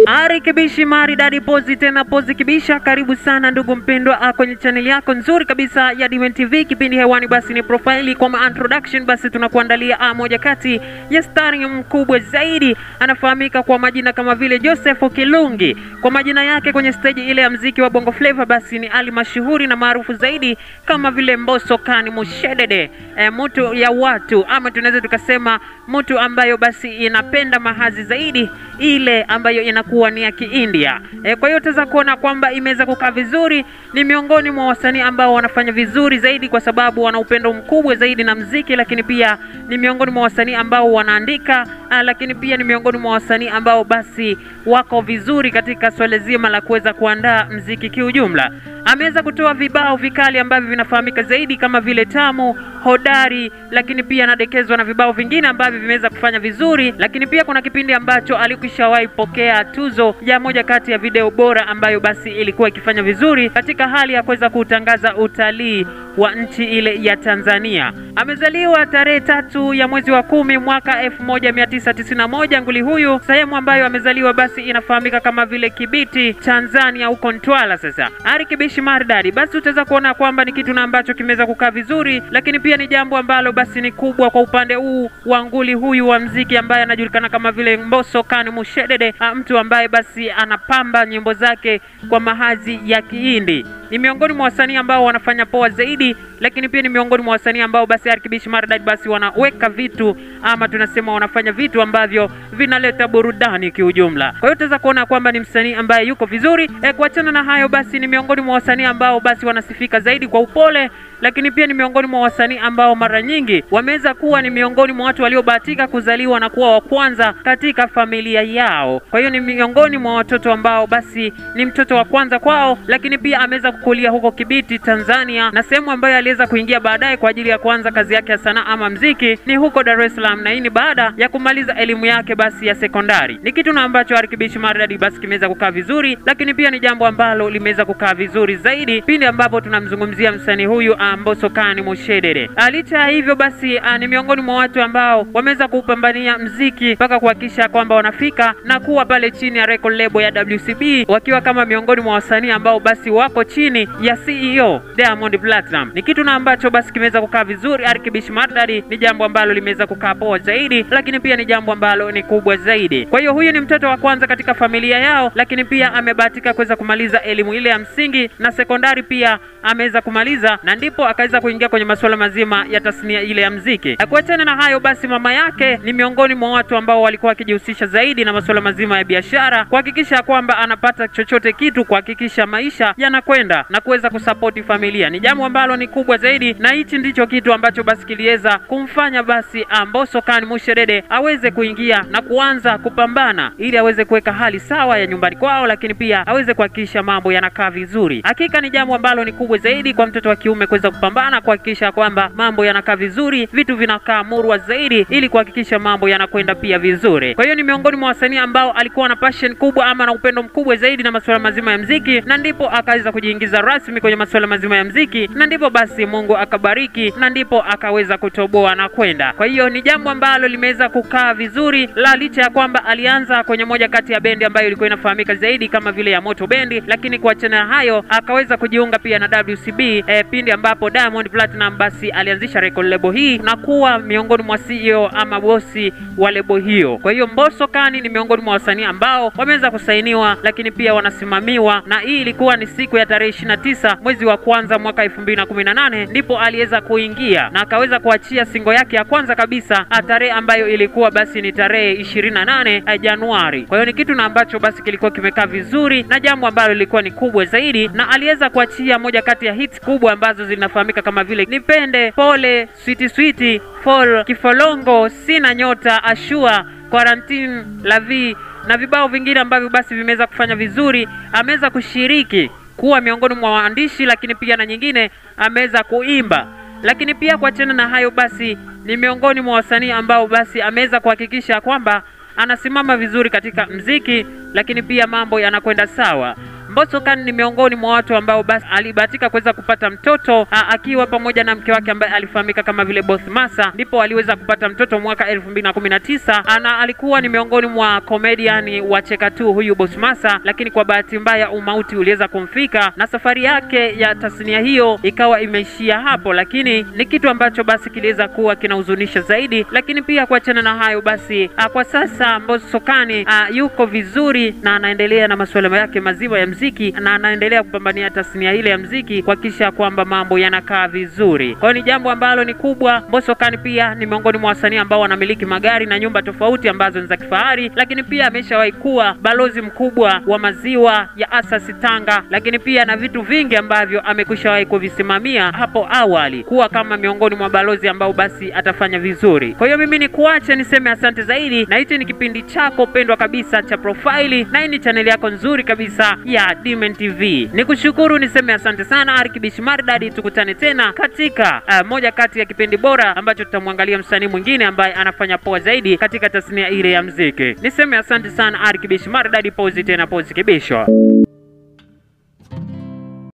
Ari Kibishi maridadi pozi tena pozi kibisha, karibu sana ndugu mpendwa ah, kwenye chaneli yako nzuri kabisa ya Diamond TV. Kipindi hewani basi ni profile kwa ma introduction, basi tunakuandalia ah, moja kati ya starring mkubwa zaidi, anafahamika kwa majina kama vile Joseph Kilungi. Kwa majina yake kwenye stage ile ya mziki wa Bongo Flava, basi ni ali mashuhuri na maarufu zaidi kama vile Mbosso Kani Mushedede, e, mtu ya watu ama tunaweza tukasema mtu ambayo basi inapenda mahazi zaidi ile ambayo inakuwa ni ya Kiindia. E, kwa hiyo utaweza kuona kwamba imeweza kukaa vizuri. Ni miongoni mwa wasanii ambao wanafanya vizuri zaidi kwa sababu wana upendo mkubwa zaidi na mziki, lakini pia ni miongoni mwa wasanii ambao wanaandika ah, lakini pia ni miongoni mwa wasanii ambao basi wako vizuri katika swala zima la kuweza kuandaa mziki kiujumla. Ameweza kutoa vibao vikali ambavyo vinafahamika zaidi kama vile Tamu, Hodari, lakini pia anadekezwa na vibao vingine ambavyo vimeweza kufanya vizuri, lakini pia kuna kipindi ambacho alikwishawahi pokea tuzo ya moja kati ya video bora ambayo basi ilikuwa ikifanya vizuri katika hali ya kuweza kutangaza utalii wa nchi ile ya Tanzania. Amezaliwa tarehe tatu ya mwezi wa kumi mwaka 1991 nguli huyu. Sehemu ambayo amezaliwa basi inafahamika kama vile Kibiti, Tanzania, huko Ntwala. Sasa Ari Kibishi maridadi, basi utaweza kuona kwamba ni kitu na ambacho kimeweza kukaa vizuri, lakini pia ni jambo ambalo basi ni kubwa kwa upande huu wa nguli huyu wa mziki ambaye anajulikana kama vile Mbosso Kani Mushedede, ah, mtu ambaye basi anapamba nyimbo zake kwa mahazi ya Kihindi. Ni miongoni mwa wasanii ambao wanafanya poa zaidi, lakini pia ni miongoni mwa wasanii ambao basi Ari Kibishi maridadi basi wanaweka vitu ama tunasema wanafanya vitu ambavyo vinaleta burudani kiujumla. Kwa hiyo utaweza kuona kwamba ni msanii ambaye yuko vizuri. E, kuachana na hayo basi ni miongoni mwa wasanii ambao basi wanasifika zaidi kwa upole lakini pia ni miongoni mwa wasanii ambao mara nyingi wameweza kuwa ni miongoni mwa watu waliobahatika kuzaliwa na kuwa wa kwanza katika familia yao. Kwa hiyo ni miongoni mwa watoto ambao basi ni mtoto wa kwanza kwao, lakini pia ameweza kukulia huko Kibiti, Tanzania, na sehemu ambayo aliweza kuingia baadaye kwa ajili ya kuanza kazi yake ya sanaa ama mziki ni huko Dar es Salaam, na hii ni baada ya kumaliza elimu yake basi ya sekondari. Ni kitu na ambacho Ari Kibishi maridadi basi kimeweza kukaa vizuri, lakini pia ni jambo ambalo limeweza kukaa vizuri zaidi pindi ambapo tunamzungumzia msanii huyu Mbosso Kani Mushedede. Licha ya hivyo basi, a, ni miongoni mwa watu ambao wameweza kuupambania mziki mpaka kuhakikisha kwamba wanafika na kuwa pale chini ya record label ya WCB wakiwa kama miongoni mwa wasanii ambao basi wako chini ya CEO Diamond Platinum. Ni kitu na ambacho basi kimeweza kukaa vizuri. Ari Kibishi maridadi ni jambo ambalo limeweza kukaa poa zaidi, lakini pia ni jambo ambalo ni kubwa zaidi. Kwa hiyo huyu ni mtoto wa kwanza katika familia yao, lakini pia amebahatika kuweza kumaliza elimu ile ya msingi na sekondari pia ameweza kumaliza na ndipo akaweza kuingia kwenye masuala mazima ya tasnia ile ya mziki. Kuachana na hayo basi, mama yake ni miongoni mwa watu ambao walikuwa wakijihusisha zaidi na masuala mazima ya biashara, kuhakikisha kwamba anapata chochote kitu, kuhakikisha maisha yanakwenda na kuweza kusapoti familia. Ni jambo ambalo ni kubwa zaidi, na hichi ndicho kitu ambacho basi kiliweza kumfanya basi Mbosso Kani Mushedede aweze kuingia na kuanza kupambana ili aweze kuweka hali sawa ya nyumbani kwao, lakini pia aweze kuhakikisha mambo yanakaa vizuri. Hakika ni jambo ambalo ni kubwa zaidi kwa mtoto wa kiume kuweza kupambana kuhakikisha kwamba mambo yanakaa vizuri, vitu vinakaa murwa zaidi, ili kuhakikisha mambo yanakwenda pia vizuri. Kwa hiyo ni miongoni mwa wasanii ambao alikuwa na passion kubwa ama na upendo mkubwa zaidi na masuala mazima ya mziki, na ndipo akaweza kujiingiza rasmi kwenye masuala mazima ya mziki, na ndipo basi Mungu akabariki, na ndipo akaweza kutoboa na kwenda. Kwa hiyo ni jambo ambalo limeweza kukaa vizuri, la licha ya kwamba alianza kwenye moja kati ya bendi ambayo ilikuwa inafahamika zaidi kama vile ya Moto Bendi, lakini kuachana na hayo akaweza kujiunga pia na WCB eh, pindi ambapo Diamond Platinum basi alianzisha record label hii na kuwa miongoni mwa CEO ama bosi wa label hiyo. Kwa hiyo Mbosso Kani ni miongoni mwa wasanii ambao wameweza kusainiwa, lakini pia wanasimamiwa, na hii ilikuwa ni siku ya tarehe 29 mwezi wa kwanza mwaka 2018 ndipo aliweza kuingia na akaweza kuachia singo yake ya kwanza kabisa, tarehe ambayo ilikuwa basi ni tarehe 28 Januari. Kwa hiyo ni kitu na ambacho basi kilikuwa kimekaa vizuri na jambo ambalo lilikuwa ni kubwa zaidi, na aliweza kuachia moja kati ya hits kubwa ambazo zinafahamika kama vile Nipende, Pole, Switi Switi, Fall, Kifolongo, Sina Nyota, Ashua, Quarantine, Lavi na vibao vingine ambavyo basi vimeweza kufanya vizuri. Ameweza kushiriki kuwa miongoni mwa waandishi, lakini pia na nyingine ameweza kuimba. Lakini pia kuachana na hayo basi, ni miongoni mwa wasanii ambao basi ameweza kuhakikisha kwamba anasimama vizuri katika mziki, lakini pia mambo yanakwenda sawa. Mbosso Khan ni miongoni mwa watu ambao basi alibahatika kuweza kupata mtoto a, akiwa pamoja na mke wake ambaye alifahamika kama vile Boss Masa, ndipo aliweza kupata mtoto mwaka 2019 ana alikuwa ni miongoni mwa comedian wa cheka tu huyu Boss Masa, lakini kwa bahati mbaya umauti uliweza kumfika na safari yake ya tasnia hiyo ikawa imeishia hapo, lakini ni kitu ambacho basi kiliweza kuwa kinahuzunisha zaidi. Lakini pia kuachana na hayo basi, a, kwa sasa Mbosso Khan a, yuko vizuri na anaendelea na masuala yake mazima ya mziki na anaendelea kupambania tasnia ile ya mziki kuhakikisha kwamba mambo yanakaa vizuri. Kwa hiyo ni jambo ambalo ni kubwa. Mbosso Khan pia ni miongoni mwa wasanii ambao wanamiliki magari na nyumba tofauti ambazo ni za kifahari, lakini pia ameshawahi kuwa balozi mkubwa wa maziwa ya Asasi Tanga, lakini pia na vitu vingi ambavyo amekwishawahi kuvisimamia hapo awali, kuwa kama miongoni mwa balozi ambao basi atafanya vizuri. Kwa hiyo mimi ni kuache niseme asante zaidi, na hichi ni kipindi chako pendwa kabisa cha Profaili, na hii ni chaneli yako nzuri kabisa ya Dimen TV. Nikushukuru niseme asante sana Arkibish Mardadi, tukutane tena katika uh, moja kati ya kipindi bora ambacho tutamwangalia msanii mwingine ambaye anafanya poa zaidi katika tasnia ile ya mziki. Niseme asante sana Arkibish Mardadi, pozi tena pozi kibisho.